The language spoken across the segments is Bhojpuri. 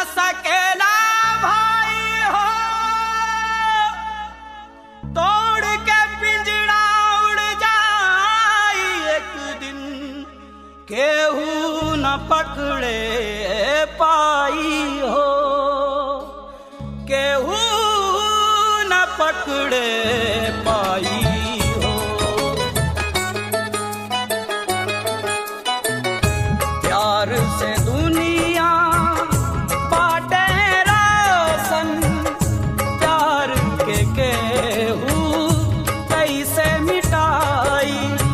सकेला भाई हो तोड़ के पिंजड़ा उड़ जाई एक दिन केहू न पकड़े पाई हो केहू न पकड़े पाई हो प्यार से दुनिया बाटे रोशन प्यार के केहू कैसे मिटाई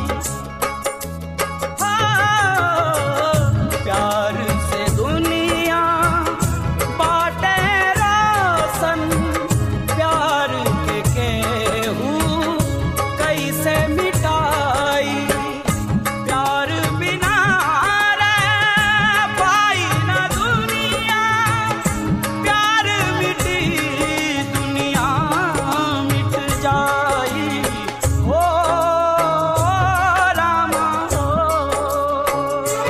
हाँ, प्यार से दुनिया बाटे रोशन प्यार के केहू कैसे मिटाई प्यार बिना रह पाई न दुनिया प्यार मिटी दुनिया मिट जाई ओ रामा ओ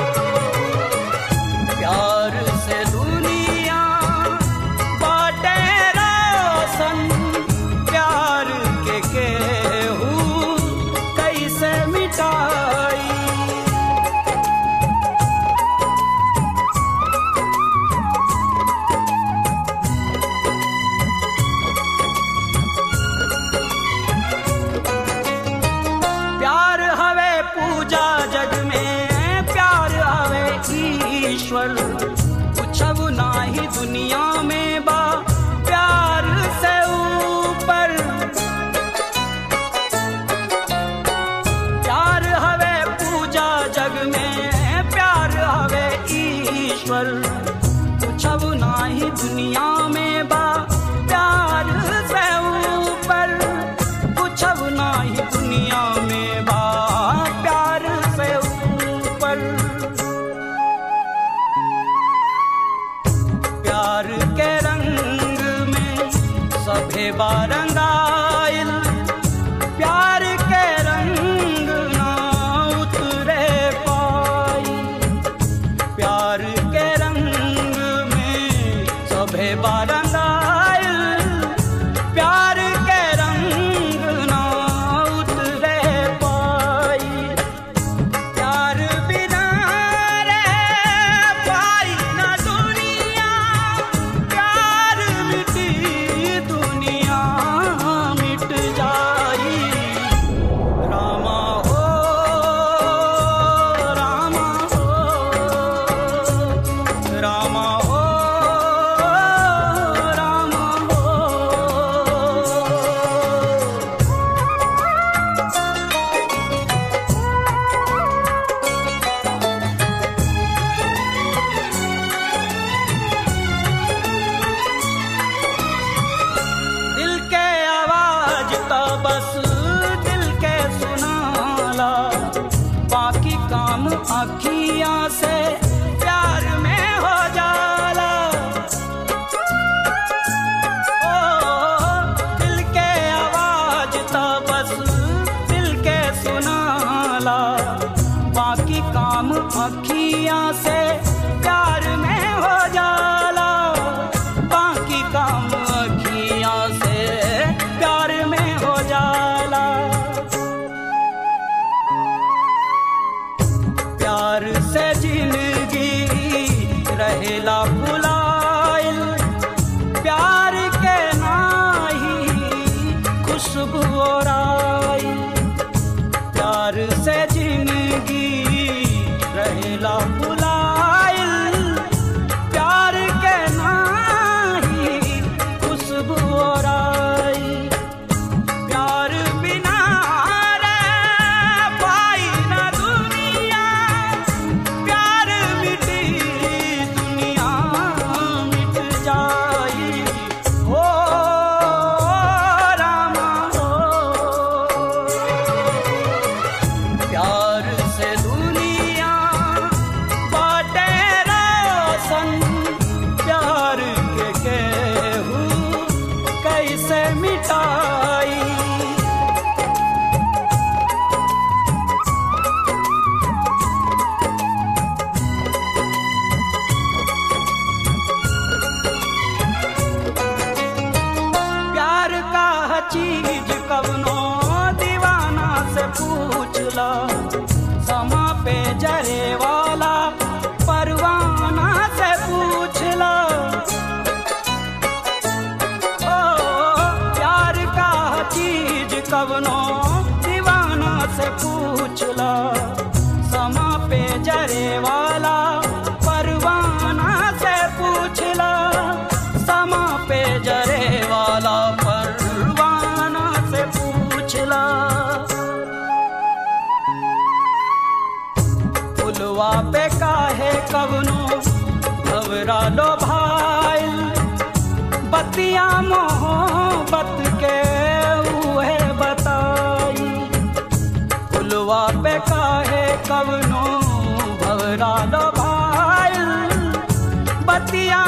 प्यार से दुनिया बाटे रोशन प्यार के केहू कैसे मिटाई प्यार हवे पूजा जग में प्यार हवे ईश्वर कुछब नाही दुनिया में बा प्यार से ऊपर प्यार हवे पूजा जग में प्यार हवे ईश्वर कुछब नाही दुनिया में बा प्यार से ऊपर कुछब नाही दुनिया में बा प्यार से ऊपर प्यार के रंग में सभे बारंगाइल प्यार के रंग ना उतरे पाई प्यार के रंग में सभे बारंगाइल प्यार के रंग ना उतरे पाई प्यार बिना रह पाई न दुनिया प्यार मिटी दुनिया मिट जाई रामा हो रामा हो रामा हो रामा हो दिल के आवाज तो बस दिल के सुनाला बाकी काम अखियां से प्यार में हो जाला ओ दिल के आवाज तो बस दिल के सुनाला बाकी काम अखियां से प्यार में हो जाला बाकी काम अखियां से प्यार में हो जाला प्यार से जिंदगी रहेला भुलाइल प्यार के नाही खुशबू और आइल प्यार से जिंदगी रहेला भुलाइल फुलवा पे काहे कवनो घबरा लो भाई बतिया मोहब्बत के उहे बताई फुलवा पे काहे कवनो घबरा लो भाई बतिया